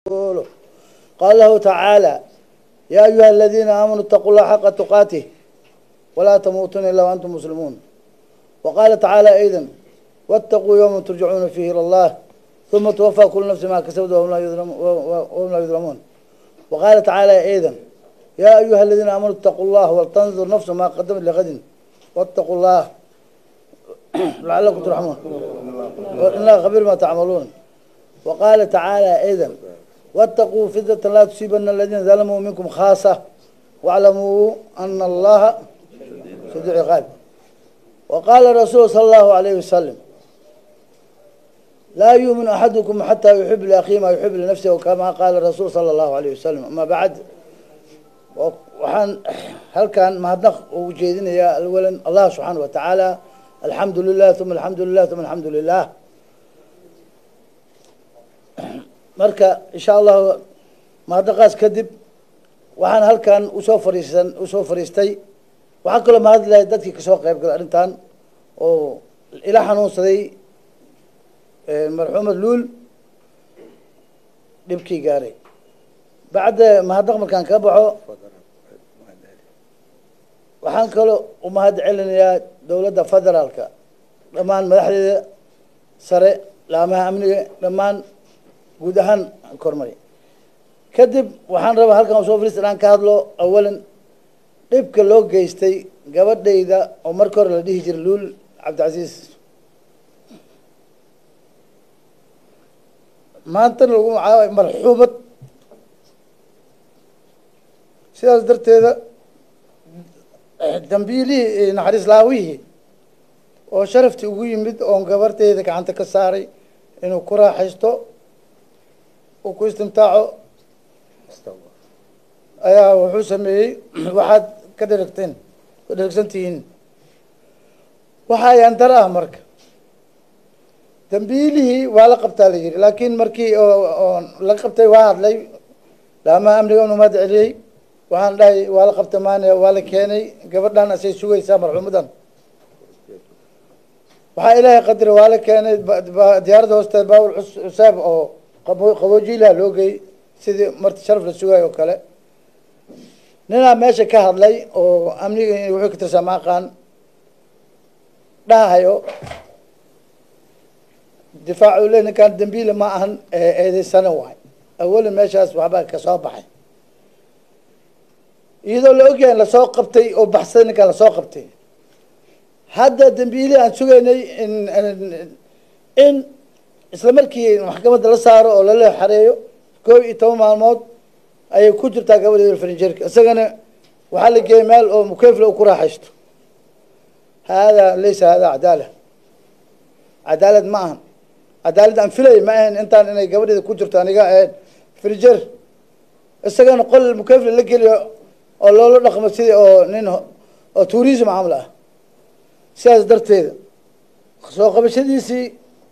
ورسوله قال له تعالى يا أيها الذين آمنوا اتقوا الله حق تقاته ولا تموتن إلا وأنتم مسلمون وقال تعالى أيضا واتقوا يوم ترجعون فيه إلى الله ثم توفى كل نفس ما كسبت وهم لا يظلمون وهم لا يظلمون وقال تعالى أيضا يا أيها الذين آمنوا اتقوا الله ولتنظر نفس ما قدمت لغد واتقوا الله لعلكم ترحمون إن الله خبير ما تعملون وقال تعالى أيضا واتقوا فتنة لا تصيبن الذين ظلموا منكم خاصة واعلموا أن الله شديد العقاب وقال الرسول صلى الله عليه وسلم لا يؤمن أحدكم حتى يحب لأخيه ما يحب لنفسه وكما قال الرسول صلى الله عليه وسلم أما بعد waxaan halkan mahadnaq ugu jeedinayaa awalan allah subxaana wa tacaala alxamdu lilah uma alxamdu lilah uma alxamdu lilah marka insha allahu mahadnaqaas kadib waxaan halkan usoo fariisan usoo fariistay waxaan kaloo mahad lahay dadkii kasoo qayb galay arrintan oo ila xanuunsaday marxuumad luul dhibkii gaaray bacda mahadnaq markaan ka baxo waxaan kaloo u mahad celinayaa dowladda federaalka dhammaan madaxdeeda sare laamaha amniga dhammaan guud ahaan kormari kadib waxaan rabaa halkan usoo fariista inaan ka hadlo awalan dhibka loo geystay gabadhayda oo marka hore la dhihi jiray luul cabdicasiis maantana lagu magacaabay marxuumad sidaas darteeda dambiilihii naxariis laawihii oo sharaftii ugu yimid oon gabarteyda gacanta ka saaray inuu ku raaxaysto uu ku istimtaaco ayaa wuxuu sameeyey waxaad ka dheragteen ka dheragsan tihiin waxa ayaan dar ah marka dambiilihii waa la qabtaa la yidhi laakiin markii oo la qabtay waa hadlay laamaha amniga unu mahad celiyey waxaan dhahay waa la qabta maane waa la keenay gabadhan asay sugaysaa marxuumadan waxaa ilaahay qadira waa la keenay diyaaradda hoosteed baawul cusaab oo qaboojiilaha loo geey sidii marti sharaf la sugayo oo kale ninaa meesha ka hadlay oo amniga wuxuu ka tirsaa maaqaan dhahayo difaacu le ninkaan dambiile ma ahan eedeysana waay awalan meeshaas waxbaa kasoo baxay iyadoo la ogyahay lasoo qabtay oo baxsaday ninkaan lasoo qabtay hadda dambiili aan sugaynay in in isla markii maxkamadda la saaro oo lala xareeyo koob iyo toban maalmood ayay ku jirtaa gabadheeda farinjeerka isagana waxaa la geeyay meel oo mukefla u ku raaxaysto haadaa laysa haadaa cadaala cadaalad ma ahan cadaalad aan filay ma ahayn intaan inay gabadheeda ku jirto aniga ahayn frinjeer isagana qol mukefla la geliyo oo loola dhaqmo sidii oo nin oo tourism camal ah sidaas darteeda soo qabashadiisii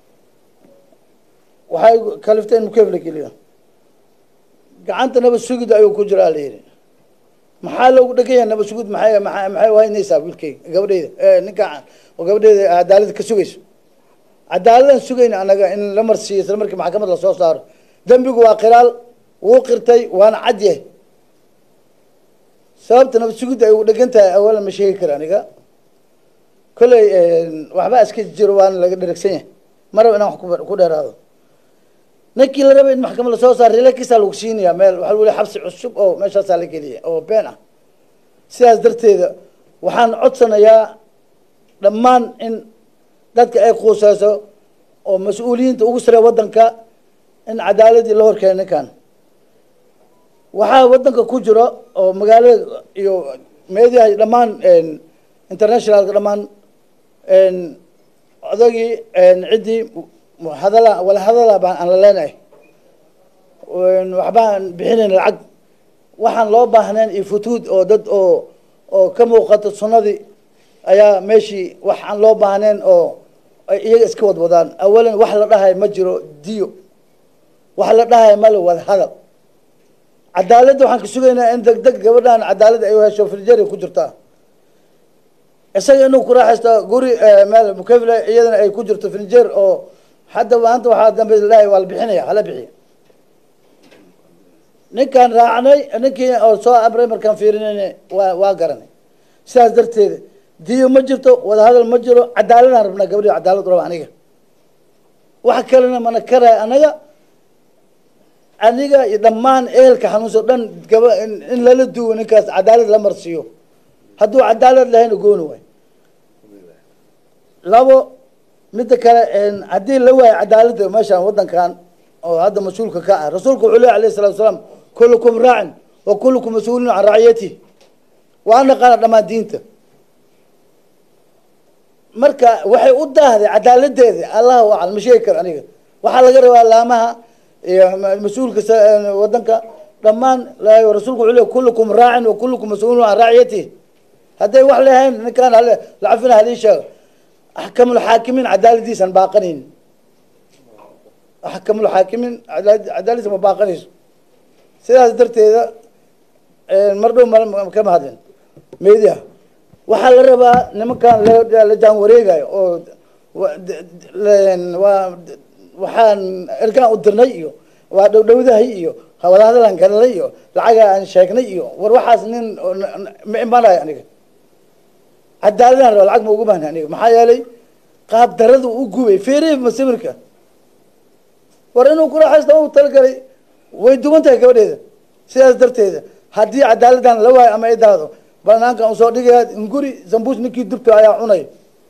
waxay kaliftay in mukef la geliyo gacanta nabad sugid ayuu ku jiraa la yidhi maxaa loogu dhegan yahay nabad sugid maxay maa maxay uhaynaysaa wiilkeyga gabadheyda ninka oo gabadheeda cadaalada ka sugayso cadaaladaan sugayna anaga in la marsiiyo isla markii maxkamad lasoo saaro dembigu waa qiraal wuu qirtay waana cad yahay sababta nabad sugidda ay ugu dhegan tahay awalan ma sheegi kara aniga kolley waxbaa iska jiro waana laga dheragsan yahay ma raba inaan wax ku dheeraado ninkii la raba in maxkamad lasoo saaro relakiisaa lagu siinayaa meel waxaa lagu leey xabsi cusub oo meeshaasaa la geliya oo been ah sidaas darteeda waxaan codsanayaa dhammaan in dadka ay quuseyso oo mas-uuliyiinta ugu saree waddanka in cadaaladii la horkeena ninkan waxaa waddanka ku jiro oo magaalada iyo meediaha dhammaan internationalka dhammaan odagii ciddii hadala wala hadala baan aan la leenahay waxbaan bixinayn lacag waxaan loo baahnayn iyo futuud oo dad oo oo ka muuqato sunnadii ayaa meeshii wax aan loo baahnayn oo ay iyaga iska wadwadaan awalan wax la dhahay ma jiro diyo wax la dhahay male wada hadal cadaaladda waxaan ka sugaynaa in deg deg gabadhan cadaalad ay hesho firjari ku jirtaa isaga inuu ku raaxaysto guri meel mukefle iyadana ay ku jirto finjeer oo hadda maanta waxaa dambe laahay waa la bixinaya hala bixiya ninkaan raacnay ninkii oo soo abray markaan fiirinayna waa waa garanay sidaas darteeda diyo ma jirto wadahadal ma jiro cadaaladaan rabnaa gabadhi cadaalad raba aniga wax kalena mana karaya anaga aniga iyo dhammaan ehelka xanuunsan o dhan gaba in lala duwo ninkaas cadaalad la marsiiyo hadduu cadaalad lahayna gooni waay labo midda kale haddii la waayo cadaaladda meeshaan waddankan oo hadda mas-uulka ka ah rasuulku wuxuu ley alayh salatu salaam kullukum raacin wa kullukum mas-uulin can racyatihi waa naqaana dhammaan diinta marka waxay u daahday cadaaladeeda allahu aclam ma sheegi karo aniga waxaa laga rabaa laamaha iyo mas-uulka wadanka dhammaan rasuulku wuxuu ley kullukum raacin wa kullukum mas-uulin can racyatihi hadday wax lehayn ninkaan lacafina hadii sheego axkamulxaakimiin cadaaladiisan baaqanayn axkamulxaakimiin cadaaladiisa ma baaqanayso sidaas darteeda mar dhow m kama hadlin media waxaa la rabaa nimankan la jaan wareegayo oo waa waxaan ergaan u dirnay iyo waa dhowdhowdahay iyo wadahadalaan galalay iyo lacaga aan sheegnay iyo war waxaas nin ma imanayo aniga cadaaladaan raba lacag ma ugu bahna aniga maxaa yeelay qaab daradu u gubay feerey masawirka war inuu kuraaxaysta u talagalay way duwan tahay gabadheeda sidaas darteeda haddii cadaaladdan la waayo ama ay daado banaankan usoo dhigaya nguri zambuus ninkii dubta ayaa cunay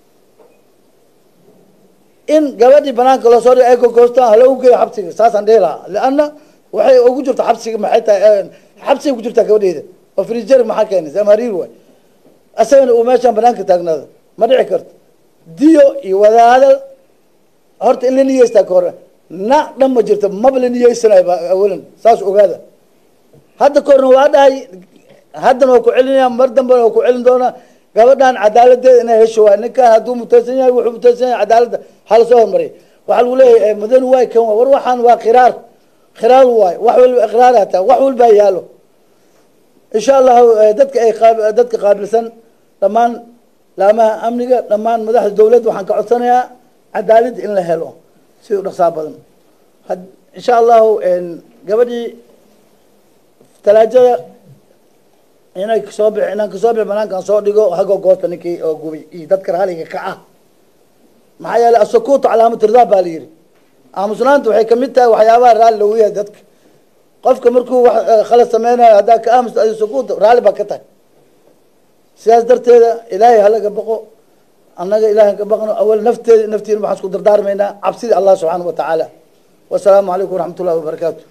in gabadhii banaanka loosoo dhiga ay gogoostaan hala ugeeyo xabsiga saasaan dhihi lahaa leanna waxay ugu jirta xabsiga maxay tahay xabsigay ku jirtaa gabadheeda oo frijer maxaa keenay samariir waay asagana uu meeshaan banaanka taagnaado ma dhici karto diyo iyo wadaadal horta in la niyeystaa ka hore na dhan ma jirto maba la niyeysanayo awalan saas ogaada hadda ka horna waa dhahay haddana waa ku celinaya mar dambena waa ku celin doonaa gabadhan cadaaladeeda inay hesho waay ninkaan hadduu mutaysan yahay wuxuu mutaysan yahay cadaaladda hala soo hormariy waxaa lagu leeyahay madani waay kan waay war waxaan waa khiraar khiraar waay wax walba iqraar hataa wax walbaa yaalo insha allahu dadka ay dadka qaabilsan dhammaan laamaha amniga dhammaan madaxda dawladda waxaan ka codsanayaa cadaaladda in la helo sida u dhaqsaa badan insha allahu gabadhii talaajada inay kasoo bix inaan kasoo bix banaankan soo dhigo hago goosta ninkii oo gubay iyo dadka raaliga ka ah maxaa yeelay asukuutu calaamatu ridaa baa la yidhi aamusnaanta waxay kamid tahay waxyaabaha raalli lagu yahay dadka qofka markuu wax khalad sameynayo haddaa ka aamusta adi sukuuta raalli baa ka tahay sidaas darteeda ilaahay halaga baqo annaga ilahay ka baqno awal nafteeda naftiina waxaan isku dardaarmaynaa cabsida allah subxaana wa tacaala wasalaamu calaykum waraxmat ullahi wabarakaatu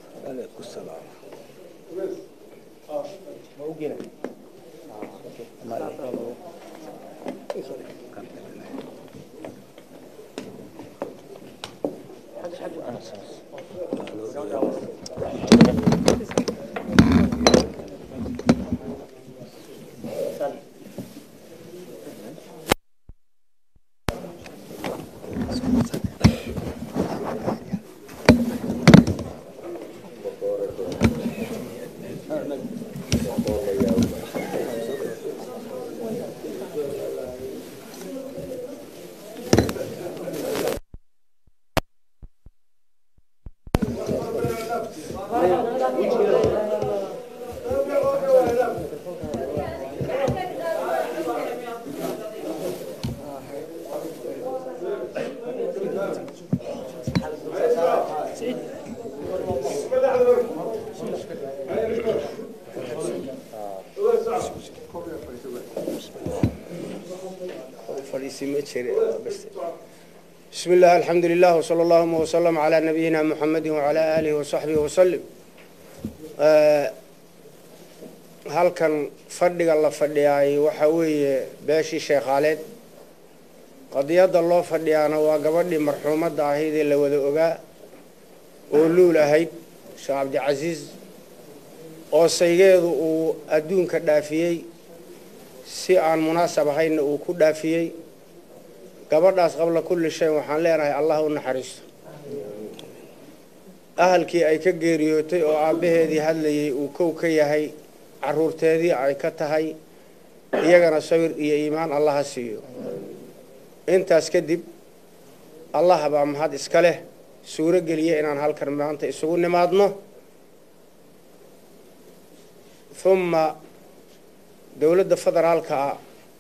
بسم الله الحمد لله وصلى اللهم وسلم على نبينا محمد وعلى آله وصحبه وسلم halkan fadhiga la fadhiyaay waxa weeye beeshii sheekhaaleed qadiyadda loo fadhiyaana waa gabadhii marxuumadda ahayd ee la wada ogaa oo luul ahayd sheekh cabdicasiis oo saygeedu uu adduunka dhaafiyey si aan munaasab ahaynna uu ku dhaafiyey gabadhaas qabla kulli shay waxaan leenahay allah u naxariisto ahalkii ay ka geeriyootay oo aabbaheedii hadlayay uu kow ka yahay caruurteedii ay ka tahay iyagana sawir iyo iimaan allaha siiyo intaas kadib allah baa mahad iska leh suuro geliya inaan halkan maanta isugu nimaadno humma dowladda federaalka ah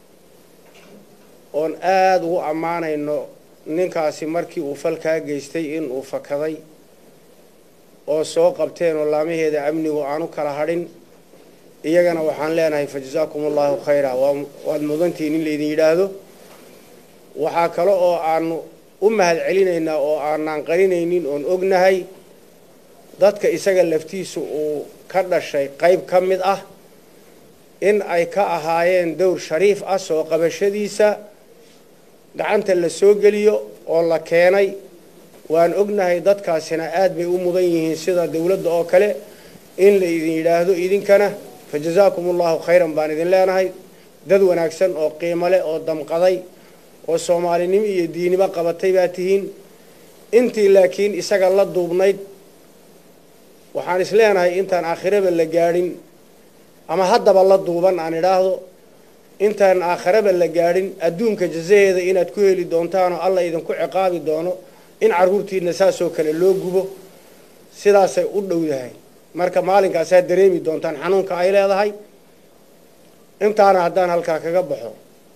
oon aada ugu ammaanayno ninkaasi markii uu falkaa geystay in uu fakaday oo soo qabteen oo laamaheeda amnigu aanu kala hadhin iyagana waxaan leenahay fa jasaakum allahu khayra waad mudantihiin in laydin yidhaahdo waxaa kale oo aanu u mahad celinaynaa oo aanaan qarinaynin oon ognahay dadka isaga laftiisu uu ka dhashay qayb ka mid ah in ay ka ahaayeen dowr shariif ah soo qabashadiisa gacanta la soo geliyo oo la keenay waan ognahay dadkaasina aad bay u mudan yihiin sida dowladda oo kale in la idin yidhaahdo idinkana fa jasaakum allahu khayran baan idin leenahay dad wanaagsan oo qiimo leh oo damqaday oo soomaalinimo iyo diinimo qabatay baa tihiin intii laakiin isaga la duubnayd waxaan is leenahay intaan aakhiraba la gaadhin ama haddaba la duuban aan idhaahdo intaan aakhiraba la gaadhin adduunka jazaheeda inaad ku heli doontaanoo alla idinku ciqaabi doono in carruurtiina saasoo kale loo gubo sidaasay u dhowdahay marka maalinkaasaad dareemi doontaan xanuunka ay leedahay intaana haddaan halkaa kaga baxo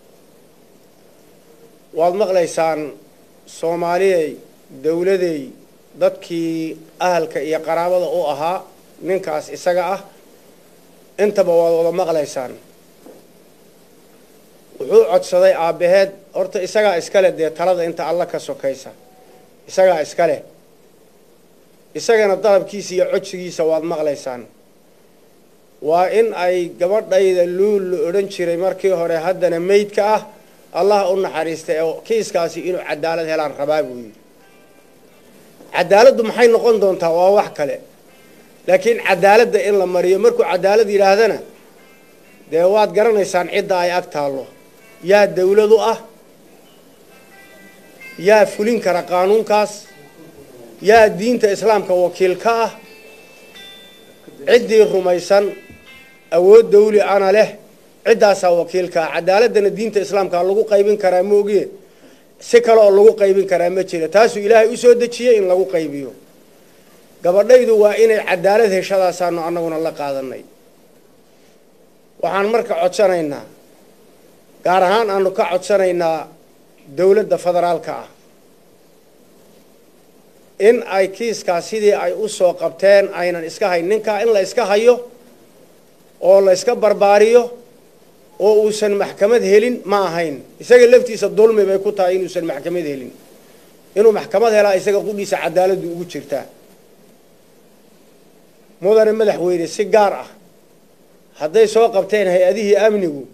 waad maqlaysaan soomaaliyey dowladey dadkii ahalka iyo qaraabada u ahaa ninkaas isaga ah intaba waad wada maqlaysaan wuxuu codsaday aabbaheed horta isagaa iskale dee talada inta alla ka sokaysa isagaa iskale isagana dalabkiisa iyo codsigiisa waad maqlaysaan waa in ay gabadhayda luul la odhan jiray markii hore haddana meydka ah allah u naxariistay oo kiiskaasi inuu cadaalad helaan rabaa buu yidhi cadaaladdu maxay noqon doontaa waa wax kale laakiin cadaaladda in la mariyo markuu cadaalad yidhaahdana dee waad garanaysaan cidda ay ag taallo yaa dawladu ah yaa fulin kara qaanuunkaas yaa diinta islaamka wakiil ka ah ciddii rumaysan awood dawli ana leh ciddaasaa wakiilkaa cadaaladdana diinta islaamkaa lagu qaybin karaa moogiye si kale oo lagu qaybin karaa ma jira taasuu ilaahay u soo dejiyey in lagu qaybiyo gabadhaydu waa inay cadaalad heshadaasaanu annaguna la qaadanay waxaan marka codsanaynaa gaar ahaan aanu ka codsanaynaa dowladda federaalka ah in ay kiiskaas sidii ay u soo qabteen aynan iska hayn ninkaa in la iska hayo oo la iska barbaariyo oo uusan maxkamad helin ma ahayn isaga laftiisa dulmi bay ku tahay inuusan maxkamad helin inuu maxkamad helaa isaga qudhiisa cadaaladdu ugu jirtaa mudane madaxweyne si gaar ah hadday soo qabteen hay-adihii amnigu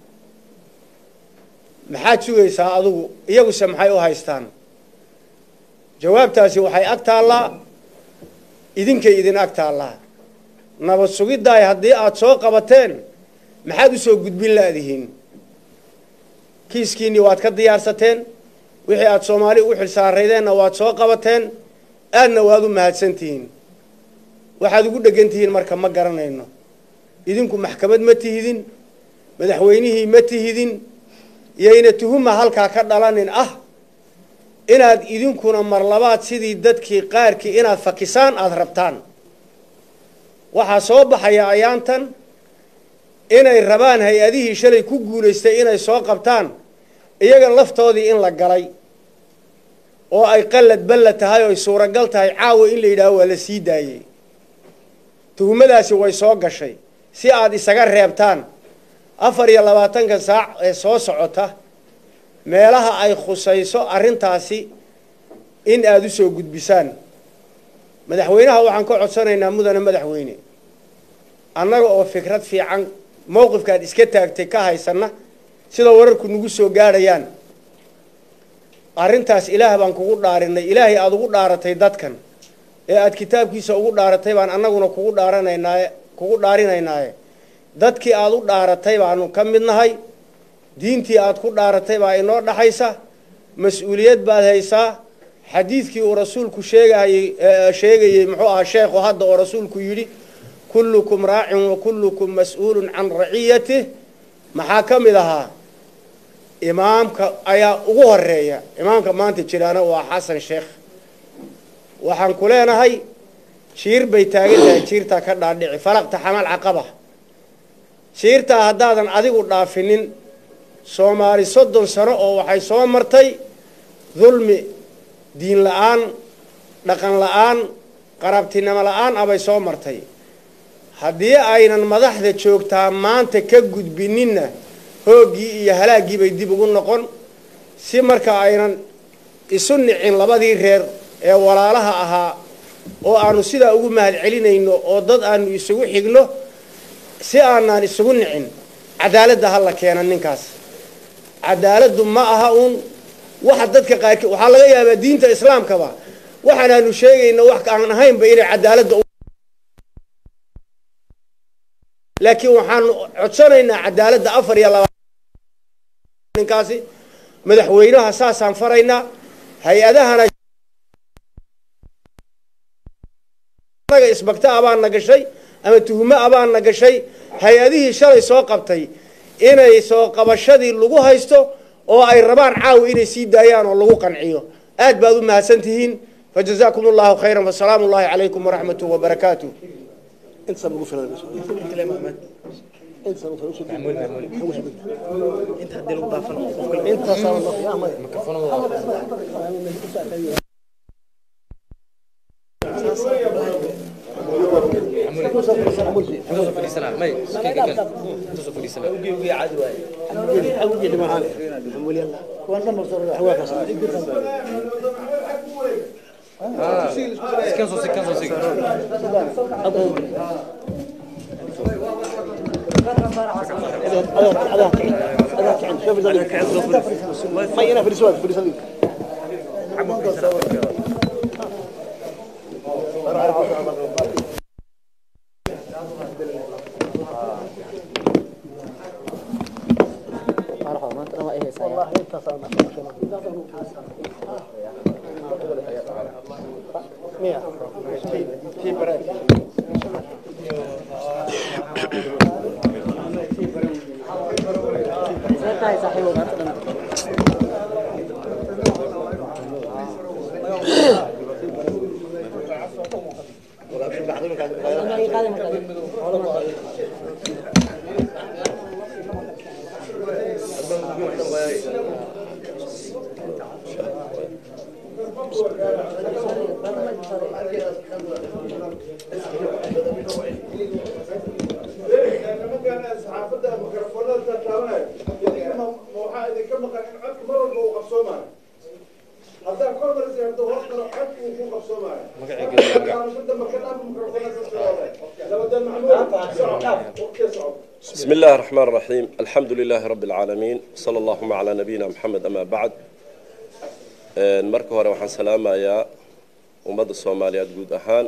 maxaad sugaysaa adigu iyaguse maxay u haystaan jawaabtaasi waxay ag taallaa idinkay idin ag taallaa nabad sugiddaay haddii aada soo qabateen maxaad u soo gudbin laadihiin kiiskiinnii waad ka diyaarsateen wixii aada soomaali ugu xilsaaraydeenna waad soo qabateen aadna waad u mahadsantihiin waxaad ugu dhegan tihiin marka ma garanayno idinku maxkamad ma tihidin madaxweynihii ma tihidin yayna tuhuma halkaa ka dhalanin ah inaad idinkuna marlabaad sidii dadkii qaarkii inaad fakisaan aada rabtaan waxaa soo baxaya ayaantan inay rabaan hay-adihii shalay ku guulaystay inay soo qabtaan iyaga laftoodii in la galay oo ay qallad balla tahay oo ay suuragal tahay caawa in la yidhaaho waa la sii daayey tuhumadaasi way soo gashay si aada isaga reebtaan afar iyo labaatanka saac ee soo socota meelaha ay khusayso arrintaasi in aada u soo gudbisaan madaxweynaha waxaan ka codsanaynaa mudane madaxweyne annaga oo fikrad fiican mowqifkaad iska taagtay ka haysanna sida wararku nagu soo gaadhayaan arrintaas ilaah baan kugu dhaarinay ilaahay aada ugu dhaaratay dadkan ee aada kitaabkiisa ugu dhaaratay baan annaguna kugu dhaaranaynaaye kugu dhaarinaynaaye dadkii aada u dhaaratay baanu ka mid nahay diintii aada ku dhaaratay baa inoo dhaxaysa mas-uuliyad baad haysaa xadiidkii uu rasuulku sheegayey sheegayey muxuu ahaa sheekhu hadda oo rasuulku yidhi kullukum raacin wa kullukum mas-uulun can raciyatih maxaa ka mid ahaa imaamka ayaa ugu horeeya imaamka maanta jiraana waa xasan sheekh waxaan ku leenahay jiir bay taagan tahay jiirtaa ka dhaadhici falaqta xamal caqaba shiirtaa haddaadan adigu dhaafinin soomaali soddon sano oo waxay soo martay dulmi diin la-aan dhaqan la-aan qarabtinimo la-aan abay soo martay haddii aynan madaxda joogtaa maanta ka gudbininna hooggii iyo halaaggii bay dib ugu noqon si marka aynan isu nicin labadii reer ee walaalaha ahaa oo aanu sidaa ugu mahad celinayno oo dad aanu isugu xigno si aanaan isugu nicin cadaaladda ha la keena ninkaas cadaaladdu ma aha uun waxa dadka qaarkii waxaa laga yaabaa diinta islaamkaba waxaanaanu sheegayno wax aan ahaynba inay cadaaladda laakiin waxaanu codsanaynaa cadaaladda afar iyo laba ninkaasi madaxweynaha saasaan faraynaa hay-adahana isbagta abaana gashay ama tuhumo abaana gashay hay-adihii shalay soo qabtay inay soo qabashadii lagu haysto oo ay rabaan caawa inay sii daayaan oo lagu qanciyo aad baad u mahadsan tihiin fajazaakum allahu khayran wasalaamu ullahi calaykum waraxmatuh wabarakaatu بسم الله الرحمن الرحيم الحمد لله رب العالمين صلى اللهم على نبينا محمد أما بعد marka hore waxaan salaamayaa ummadda soomaaliyeed guud ahaan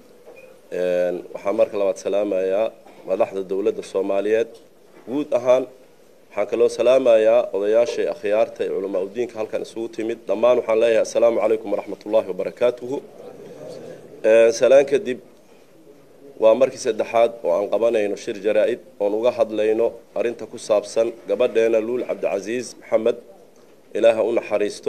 waxaan marka labaad salaamayaa madaxda dowladda soomaaliyeed guud ahaan waxaan kaloo salaamayaa odayaashay akhyaarta ee culamaa udiinka halkan isugu timid dhammaan waxaan leeyahay assalaamu calaykum waraxmat ullaahi wabarakaatuhu salaan kadib waa markii saddexaad oo aan qabanayno shir jaraa-id oon uga hadlayno arrinta ku saabsan gabadheena luul cabdicasiis maxamed ilaaha u naxariisto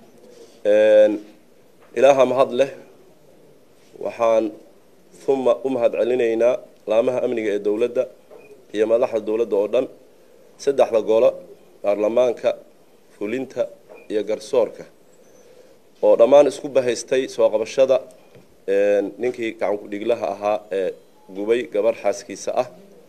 ilaaha mahad leh waxaan uma u mahad celinaynaa laamaha amniga ee dowladda iyo madaxda dowladda oo dhan saddexda golo baarlamaanka fulinta iyo garsoorka oo dhammaan isku bahaystay soo qabashada ninkii gacankudhiglaha ahaa ee gubay gabarh xaaskiisa ah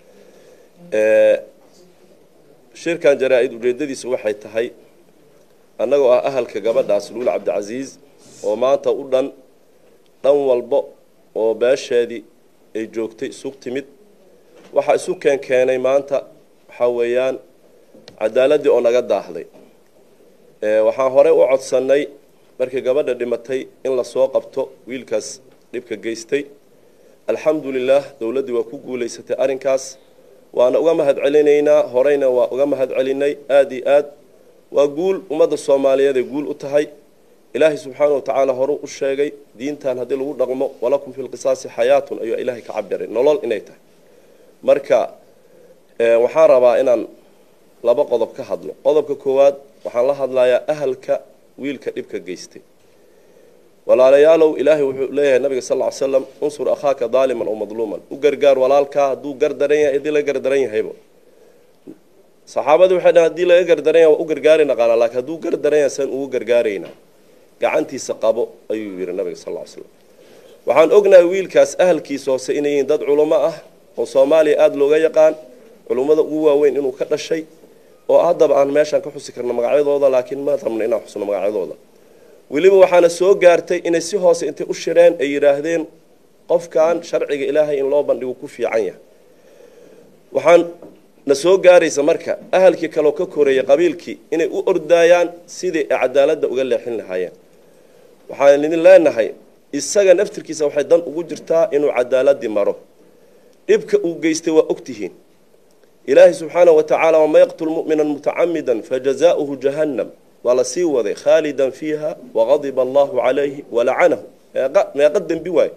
shirkan jaraa-id ujeedadiisu waxay tahay annagoo ah ahalka gabadhaas luul cabdicasiis oo maanta u dhan dhan walbo oo beesheedii ay joogtay isug timid waxaa isu keen keenay maanta waxaa weeyaan cadaaladii oo naga daahday waxaan horey u codsannay markii gabadha dhimatay in lasoo qabto wiilkaas dhibka geystay alxamdulilah dowladdii waa ku guulaysatay arrinkaas waana uga mahad celinaynaa horeyna waa uga mahad celinay aada iyo aad waa guul ummadda soomaaliyeed ay guul u tahay ilaahay subxaana wa tacaala horu u sheegay diintan haddii lagu dhaqmo walakum fi lqisaasi xayaatun ayuu ilaahay ka cabiray nolol inay tahay marka waxaan rabaa inaan laba qodob ka hadlo qodobka koowaad waxaan la hadlayaa ahalka wiilka dhibka geystay walaalayaalow ilaahay wuxuu leeyahay nabiga sal ly slam unsur akhaaka daaliman oo madluuman u gargaar walaalkaa hadduu gardaran yahay haddii la gardaran yahayba saxaabadii waxay dhahan hadii laga gardaranya waa u gargaari naqaanaa laakiin hadduu gardaranya san ugu gargaaraynaa gacantiisa qabo ayuu yidhi nabiga sal ll ly slam waxaan ognahay wiilkaas ahalkiisa hoose inay yihiin dad culummo ah oo soomaaliya aada looga yaqaan culummada ugu waaweyn inuu ka dhashay oo haddaba aan meeshaan ka xusi karno magacyadooda laakiin ma rabno inaan xusno magacyadooda weliba waxaana soo gaartay inay si hoose intay u shireen ay yidhaahdeen qofkan sharciga ilaahay in loo bandhigo ku fiican yahay waxaan na soo gaaraysa marka ahalkii kaleo ka koreeyay qabiilkii inay u ordaayaan sidii ay cadaaladda uga leexin lahaayeen waxaan idin leenahay isaga naftirkiisa waxay dan ugu jirtaa inuu cadaaladii maro dhibka uu geystay waa ogtihiin ilaahay subxaanahu wa tacaala wama yaqtul mu'mina mutacamida fajazaؤuhu jahannam waa la sii waday khaalidan fiiha waqadiba allahu calayhi walacanahu meeqa dembi waayo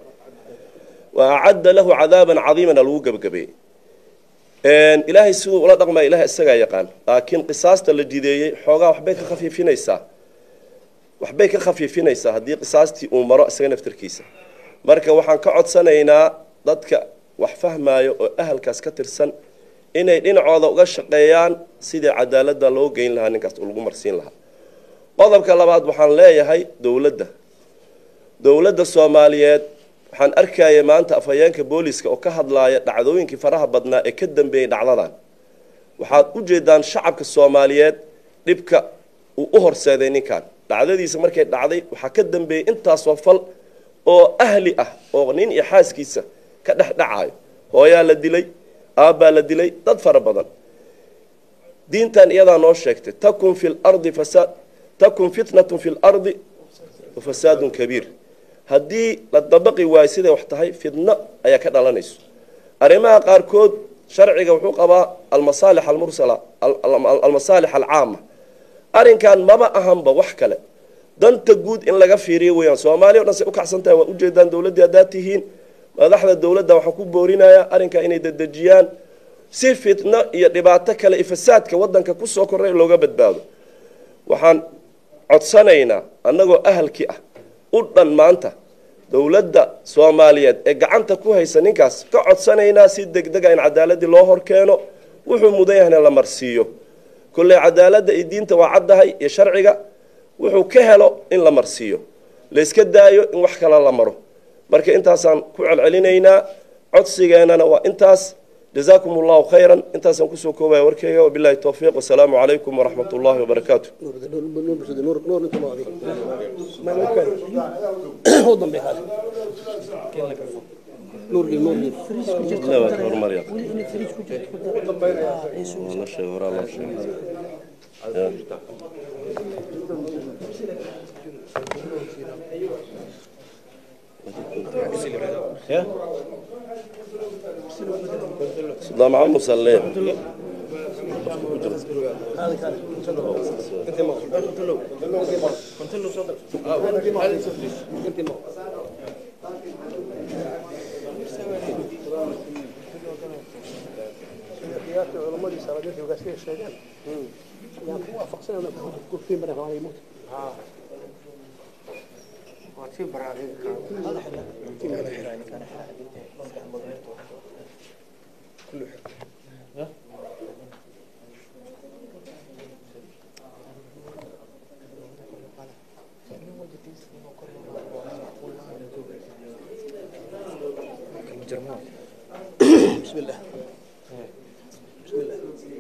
wa acadda lahu cadaaban cadiimana lagu gebagabeeyey ilaahay siduu ula dhaqmaya ilahay isagaa yaqaan laakiin qisaasta la jideeyey xoogaa waxbay ka khafiifinaysaa waxbay ka khafiifinaysaa haddii qisaastii uu maro isaga naftarkiisa marka waxaan ka codsanaynaa dadka wax fahmaayo oo ahalkaas ka tirsan inay dhinacooda uga shaqeeyaan sidii cadaaladda loo geyn lahaa ninkaas lagu marsiin lahaa qodobka labaad waxaan leeyahay dowladda dowladda soomaaliyeed waxaan arkaya maanta afhayeenka booliska oo ka hadlaaya dhacdooyinkii faraha badnaa ee ka dambeeyey dhacdadan waxaad u jeedaan shacabka soomaaliyeed dhibka uu u horseeday ninkan dhacdadiisa markay dhacday waxaa ka dambeeyey intaasoo fal oo ahli ah oo nin iyo xaaskiisa ka dhex dhacayo hooyaa la dilay aabbaa la dilay dad fara badan diintan iyadaa noo sheegtay takun fi lardi fasaad takun fitnatun fi lardi wa fasaadun kabiir haddii la dabaqi waayo siday wax tahay fidno ayaa ka dhalanayso arrimaha qaarkood sharciga wuxuu qabaa almasaalix almursala almasaalix alcaama arrinkan maba ahanba wax kale danta guud in laga fiiriyo weeyaan soomaaliya o dhan say u kacsan tahay waa ujeedaan dowladdii haddaad tihiin madaxda dowladda waxaan ku boorinayaa arrinkaa inay dedejiyaan si fitno iyo dhibaato kale iyo fasaadka waddanka kusoo korray looga badbaado waxaan codsanaynaa annagoo ahalkii ah u dhan maanta dowladda soomaaliyeed ee gacanta ku haysa ninkaas ka codsanaynaa si deg dega in cadaaladii loo horkeeno wuxuu mudan yahna la marsiiyo kolley cadaaladda iyo diinta waa caddahay iyo sharciga wuxuu ka helo in la marsiiyo layska daayo in wax kale la maro marka intaasaan ku celcelinaynaa codsigeennana waa intaas jazaakum allahu khayran intaasaan kusoo koobaya warkeyga wabilahi towfiiq wasalaamu calaykum waraxmat ullahi wabarakaatu صدام عمو سليم بسم الله بسم الله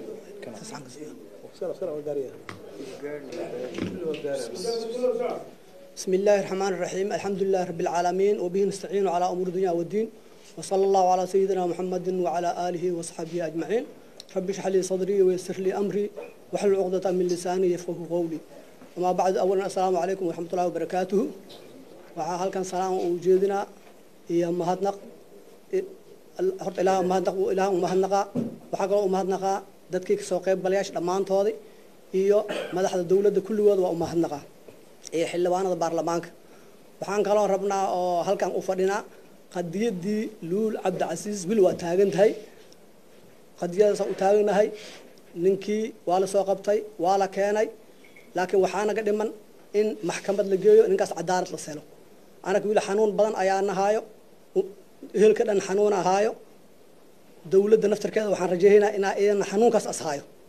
بسم الله الرحمن الرحيم الحمد لله رب العالمين وبه نستعين على أمور الدنيا والدين وصلى الله على سيدنا محمد وعلى آله وصحبه أجمعين رب اشرح لي صدري ويسر لي أمري واحلل عقدة من لساني يفقه قولي وما بعد أولا السلام عليكم ورحمة الله وبركاته وعلى هل كان سلام وجودنا هي مهدنق horta ilaah mahadnaq ilaah u mahadnaqa waxaa kaloo u mahadnaqaa dadkii kasoo qayb galayaasha dhammaantoodii iyo madaxda dowladda kulligooda waa u mahadnaqaa iyo xildhibaanada baarlamaanka waxaan kaloo rabnaa oo halkan u fadhinaa qadiyaddii luul cabdicasiis wil waa taagan tahay qadiyadaasaan u taaganahay ninkii waa la soo qabtay waa la keenay laakiin waxaa naga dhiman in maxkamad la geeyo ninkaas cadaalad la selo anaga wiil xanuun badan ayaa nahaayo ehelka dhan xanuun ahaayo dowladda naftarkeeda waxaan rajaynaynaa inaa iyana xanuunkaas ashaayo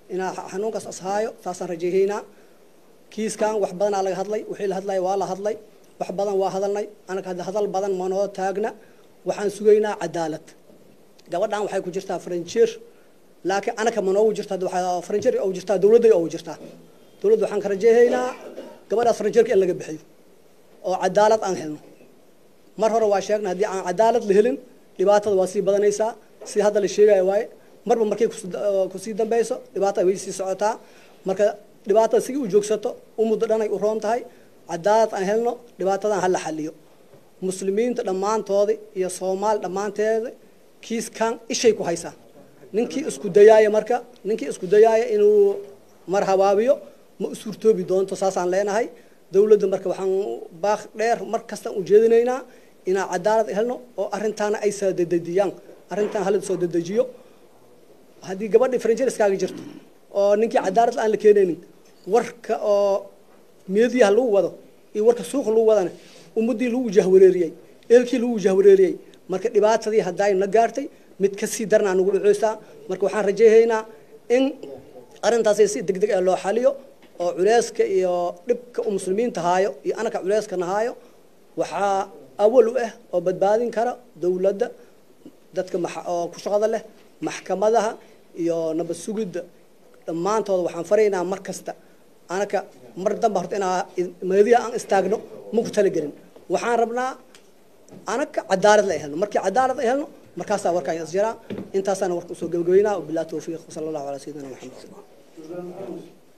inaa xanuunkaas ashaayo saasaan rajeehaynaa kiiskan wax badanaa laga hadlay wixii la hadlaya waa la hadlay wax badan waa hadalnay anaga hadda hadal badan manoo taagna waxaan sugaynaa cadaalad gabadhan waxay ku jirtaa faranjeer laakiin anaka manoogu jirta faranjeer ugu jirtaa dawladday ugu jirtaa dawladda waxaan ka rajeehaynaa gabadhaas faranjeerka in laga bixiyo oo cadaalad aan helno mar hore waa sheegnay haddii aan cadaalad la helin dhibaatada waa sii badanaysaa si hadda la sheegaya waaye marba markay kusii dambayso dhibaatada way sii socotaa marka dhibaatada sigii u joogsato u muddo dhanay u roon tahay cadaalad aan helno dhibaatadan hala xaliyo muslimiinta dhammaantooda iyo soomaali dhammaanteeda kiiskan ishay ku haysaa ninkii isku dayaaya marka ninkii isku dayaaya inuu mar habaabiyo ma u suurtoobi doonto saasaan leenahay dawladda marka waxaan baaq dheer mar kastaan ujeedinaynaa inaan cadaalad helno oo arrintaana ay soo dedejiyaan arrintan hala soo dedejiyo haddii gabadhii faranjeer iskaaga jirto oo ninkii cadaalad aan la keenaynin warka oo meediyaha lagu wado iyo warka suuqa lagu wadana ummaddii lagu jahwareeriyey eelkii lagu jahwareeriyey marka dhibaatadii hadday na gaartay mid kasii darnaa nagu dhaceysaa marka waxaan rajeehaynaa in arrintaasi si deg deg ah loo xaliyo oo culeyska iyo dhibka u muslimiinta haayo iyo anaka culeyska nahaayo waxaa awal u ah oo badbaadin kara dawladda dadka oo ku shaqada leh maxkamadaha iyo nabad sugidda dhammaantooda waxaan faraynaa mar kasta anaka mar damba horta inaa meediya aan istaagno ma ku talagelin waxaan rabnaa anaka cadaalad la helno markii cadaalad ay helno markaasaa warkaan isjiraa intaasaana warka usoo gabagabeynaa wabillahi tawfiiq wasala allahu calaa sayidina maxamed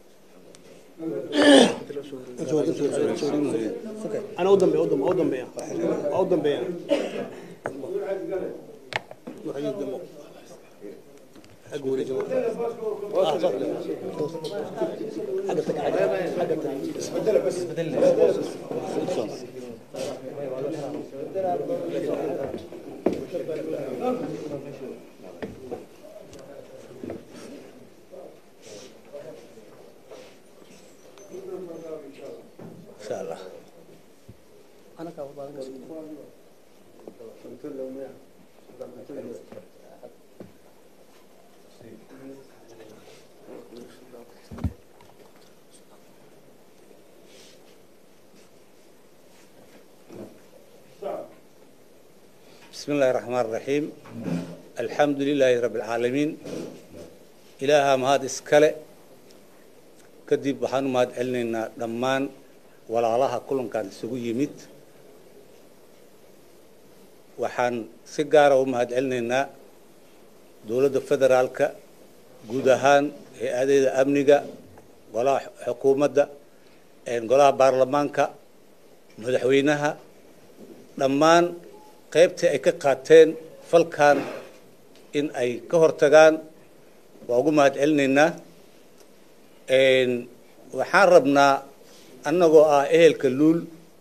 أنا أودم بيا أودم أودم بيا أودم بيا أقول يا جماعة إن شاء الله بسم الله الرحمن الرحيم الحمد لله رب العالمين إلها مهاد إسكالي كدب بحانو مهاد علننا دمان ولا الله كلهم كان سوق يميت وحان سيجارة ومهاد علننا دولة فدرالك جودهان هيئة أمنية ولا حكومة ولا برلمانك مدحوينها dhammaan qaybtii ay ka qaateen falkan in ay ka hortagaan waa ugu mahad celinaynaa waxaan rabnaa annagoo ah ehelka luul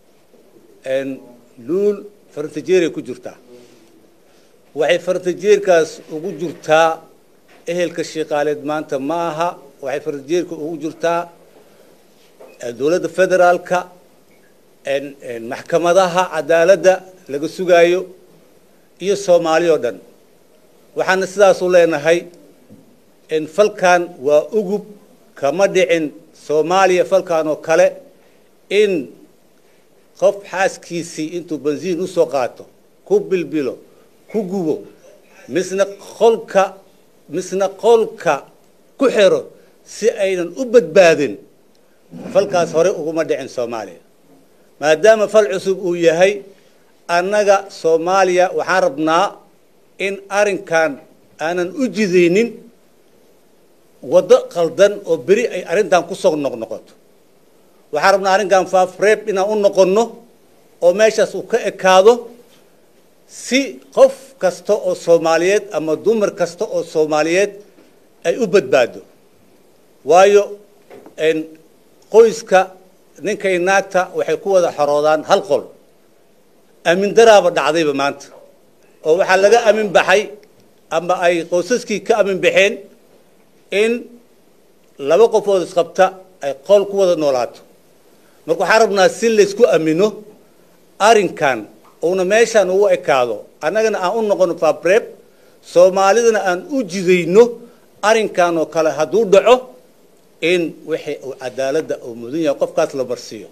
luul farantajeeray ku jirtaa waxay farantajeerkaas ugu jirtaa ehelka shiiqaaleed maanta ma aha waxay farantajeerka ugu jirtaa dowladda federaalka maxkamadaha cadaaladda laga sugaayo iyo soomaali oo dhan waxaana sidaasu leenahay falkan waa ugub kama dhicin soomaaliya falkan oo kale in qof xaaskiisii intuu bensiin usoo qaato ku bilbilo ku gubo misna qolka misna qolka ku xiro si aynan u badbaadin falkaas hore uguma dhicin soomaaliya maadaama fal cusub uu yahay annaga soomaaliya waxaan rabnaa in arrinkan aanan u jidaynin waddo qaldan oo beri ay arrintan ku soo noqnoqoto waxaan rabnaa arrinkan faafreeb inaan u noqonno oo meeshaas uu ka ekaado si qof kasta oo soomaaliyeed ama dumar kasta oo soomaaliyeed ay u badbaado waayo qoyska ninkay naagta waxay ku wada xoroodaan hal qol aamin daraaba dhacdayba maanta oo waxaa laga amin baxay ama ay qoysaskii ka amin baxeen in laba qofood isqabta ay qol ku wada noolaato marka waxaan rabnaa si laysku amino arrinkan uuna meeshaan ugu ekaado annagana aan u noqono fabreb soomaalidana aan u jidayno arrinkan oo kale hadduu dhaco in wixii uu cadaaladda uu mudan yahay qofkaas la marsiiyo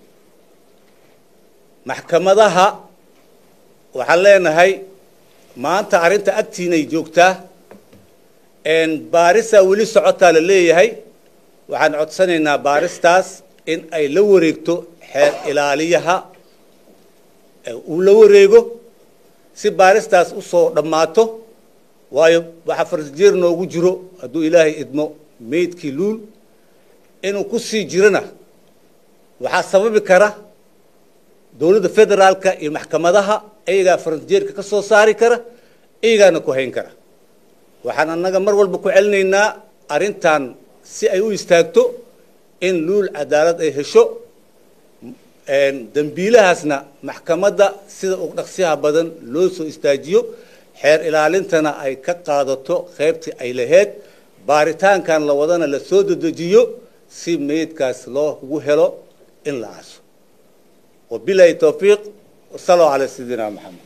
maxkamadaha waxaan leenahay maanta arrinta agtiinay joogtaa baarisaa weli socotaa la leeyahay waxaan codsanaynaa baaristaas in ay la wareegto xeer ilaaliyaha uu la wareego si baaristaas usoo dhammaato waayo waxaa farsijeer noogu jiro hadduu ilaahay idmo meydkii luul inuu ku sii jirona waxaa sababi kara dowladda federaalka iyo maxkamadaha iyagaa faransijeerka ka soo saari kara iyagaana ku hayn kara waxaan annaga mar walba ku celinaynaa arrintan si ay u istaagto in luul cadaalad ay hesho dembiilahaasna maxkamadda sida uu dhaqsiyaha badan loo soo istaajiyo xeer ilaalintana ay ka qaadato qaybtii ay lahayd baaritaankan la wadana la soo dedejiyo si meydkaas loogu helo in la aaso wabilahi towfiiq wasaluu calaa sayidina maxamed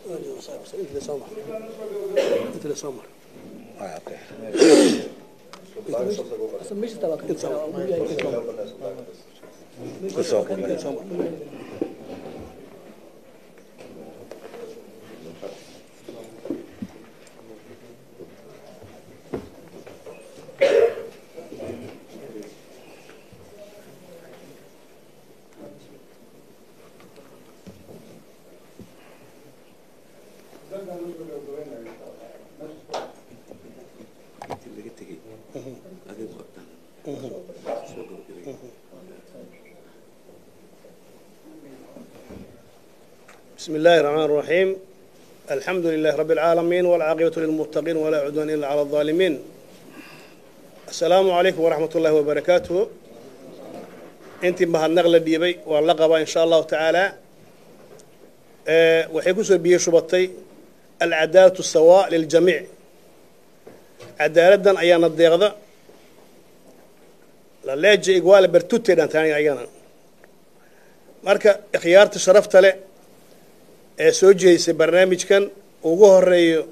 بسم الله الرحمن الرحيم الحمد لله رب العالمين والعاقبة للمتقين ولا عدوان إلا على الظالمين السلام عليكم ورحمة الله وبركاته انت مهنغ لديبي واللقب إن شاء الله تعالى أه وحيكوسو بيه شبطي العدالة السواء للجميع عدالة أيانا الضيغة للاجي إقوال برتوتي دان تاني أيانا marka ikhyaarta sharafta leh ee soo jeedisay barnaamijkan ugu horeeyo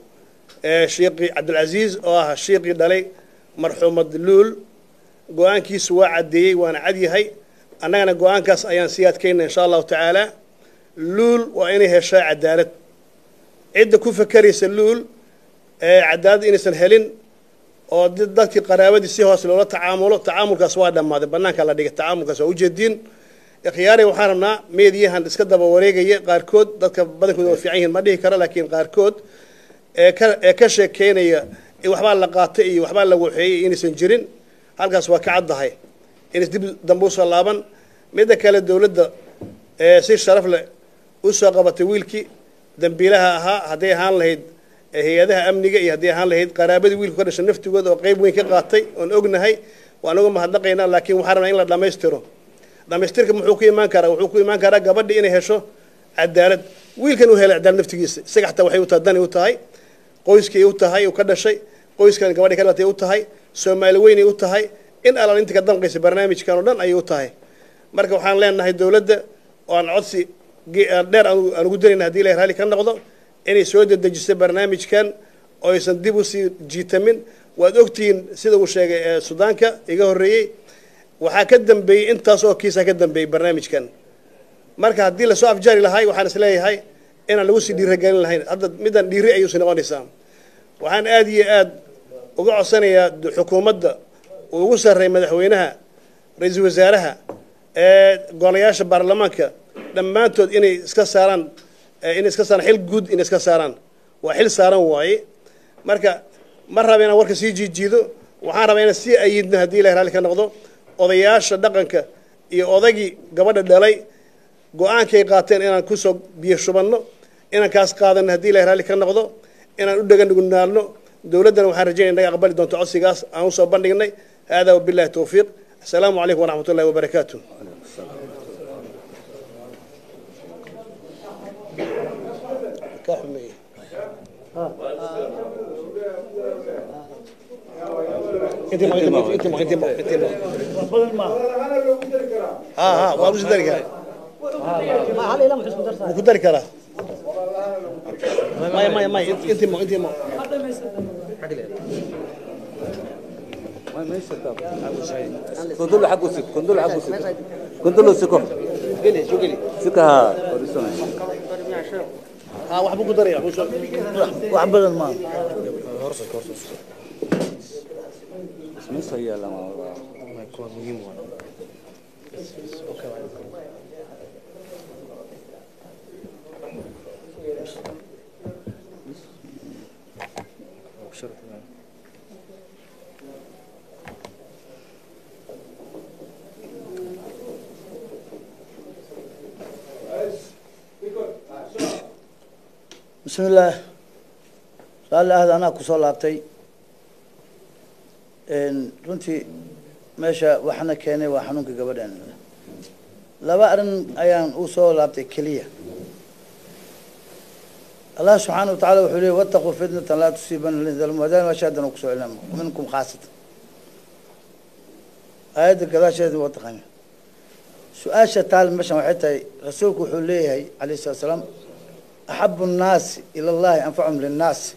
sheekii cabdilcasiis oo ah sheekii dhalay marxuumad luul go-aankiisu waa caddeeyey waana cad yahay annagana go-aankaas ayaan sii adkayna insha allahu tacaala luul waa inay heshaa cadaalad cidda ku fakeraysa luul cadaalad inaysan helin oo dadkii qaraabadii si hoose loola tacaamulo tacaamulkaas waa dhammaaday bannaanka la dhigay tacaamulkaas waa ujeediin ikhyaari waxaan rabnaa meediyahan iska daba wareegaya qaarkood dadka badankooda waa fiican yihiin ma dhihi karo laakiin qaarkood ee ka ee ka sheekeynaya waxbaa la qaatay iyo waxbaa la waxeeyey inaysan jirin halkaas waa ka caddahay inays dib dambe usoo laaban midda kale dowladda ee si sharaf leh usoo qabatay wiilkii dambiilaha ahaa hadday ahaan lahayd hay-adaha amniga iyo hadday ahaan lahayd qaraabadii wiilku ka dhashay naftigooda oo qayb weyn ka qaatay oon ognahay waan uga mahadnaqaynaa laakiin waxaan rabnaa in la dhammaystiro dhamaystirka muxuu ku imaan karaa wuxuu ku imaan karaa gabadhi inay hesho cadaalad wiilkan uu helay cadaalad naftigiisa isaga xataa waxay u tahay dani u tahay qoyskii u tahay uu ka dhashay qoyskan gabadhi ka dhalatay u tahay soomaali weynay u tahay in alal inta ka damqaysa barnaamijkan oo dhan ayay u tahay marka waxaan leenahay dowladda oo aan codsi dheer aan ugu danayna hadii ilahay raalli ka noqdo inay soo dedejiso barnaamijkan oo aysan dib usii jiitamin waad ogtihiin sida uu sheegay sudaanka iga horreeyey waxaa ka dambeeyey intaas oo kiisa ka dambeeyey barnaamijkan marka haddii lasoo afjaari lahay waxaan is leeyahay inaan lagu sii dhiiragelin lahayn hadda middan dhiiri ayuusi noqonaysaa waxaan aada iyo aad uga codsanayaa xukuumadda uu ugu sarreey madaxweynaha ra-iisul wasaaraha ee golayaasha baarlamaanka dhammaantood inay iska saaraan inay iska saaraan xil guud inay iska saaraan waa xil saaran waaye marka ma raba inaan warka sii jiijiido waxaan rabaa inaan sii ayidno haddii ilahi raalli ka noqdo odayaasha dhaqanka iyo odagii gabadha dhalay go-aankay qaateen inaan kusoo biyo shubanno inaan kaas qaadanno haddii ilahi raalli ka noqdo inaan u dheganugnaadno dowladdana waxaan rajaynaya inaga aqbali doonto codsigaas aan usoo bandhignay hada wabillahi towfiiq assalaamu calaykum waraxmat ullahi wabarakaatu ها ها وابو dari karaa wuu ku dari karaa maya maya maya intii mo intii mo كندل حق وسك كندل حق وسك كندل وسكو سكها ها waxba ku daraya wax badan maaha اسمه سيا لما bismi illaah raalli ahda anaa kusoo laabtay runtii meesha waxna keenay waa xanuunka gabadhan laba arrin ayaan u soo laabtay keliya allah subxaana wa tacala wuxuu leeyay wattaquu fitnatan laa tusiibana alladina zalamu hadaan waa shaadan oo kusoo celina minkum khaasatan aayadda gadaasheeda waa taqaana su-aasha taal meeshan waxay tahay rasuulku wuxuu leeyahay calayhi salatu salaam axabu nnaasi ila allahi anfacum linnaasi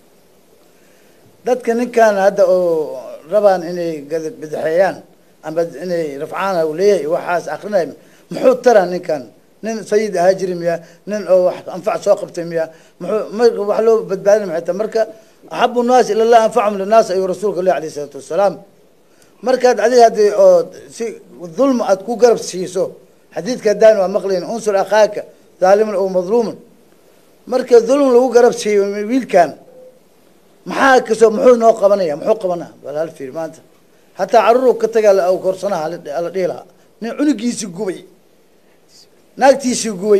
dadka ninkan hadda oo rabaan inay bidixeeyaan ama inay rafcaan u leeyahay waxaas akrinay muxuu taraa ninkan nin sayid ahaa jiri miya nin oo wax anfac soo qabtay miya muxuu marka wax loo badbaadin maxay tahay marka axabu nnaasi ila allahi anfacum linnaas ayuu rasuulka leeyahy alayhi salaatu wasalaam markaad adiga haddii oo si dulma aad ku garab siiso xadiidka haddaan waa maqlayn unsur akhaaka daaliman oo madluuman marka dulm lagu garab siiyo wiilkan maxaa kasoo muxuu noo qabanaya muxuu qabanaa bal hal fiir maanta hataa carruur ka taga korsanaha ala dhihi lahaa nin cunugiisii gubay naagtiisii gubay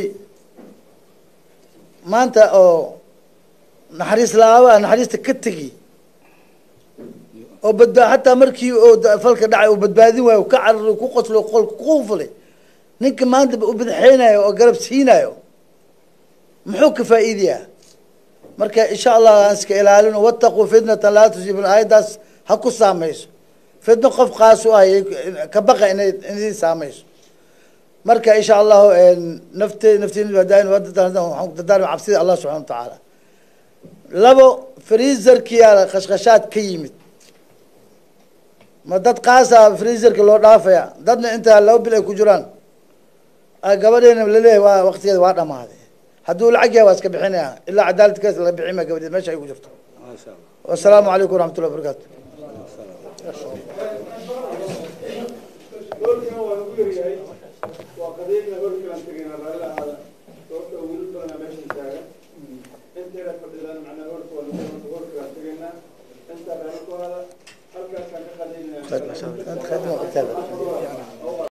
maanta oo naxariis la-aaba naxariista ka tegi oo badbaa hataa markii oo falka dhacay uu badbaadin waayo ka carari ku qoslo qolka ku fulay ninka maanta u badaxeynayo oo garab siinayo muxuu ka faa'iidayaa marka insha allah aan iska ilaalino wattaquu fitnatan laa tusiibun aayaddaas ha ku saamayso fitno qof qaas u ah ka baqa inay inay saamayso marka insha allahu nafte naftiin waxaan ku dardaarma cabsida allah subxana wa tacaala labo freezerkiyaa khashkhashaad ka yimid ma dad qaasa freezerka loo dhaafaya dadna intaa laba bil ay ku jiraan gabadheena laleeyahay waa waktigeeda waa dhamaaday hadduu lacag yahay waa iska bixinaya ilaa cadaalad kaas laga bixin maa gabadheed meesha ay ku jirto ما شاء الله wasalaamu calaykum waraxmat ullahi wabarakaatu khadma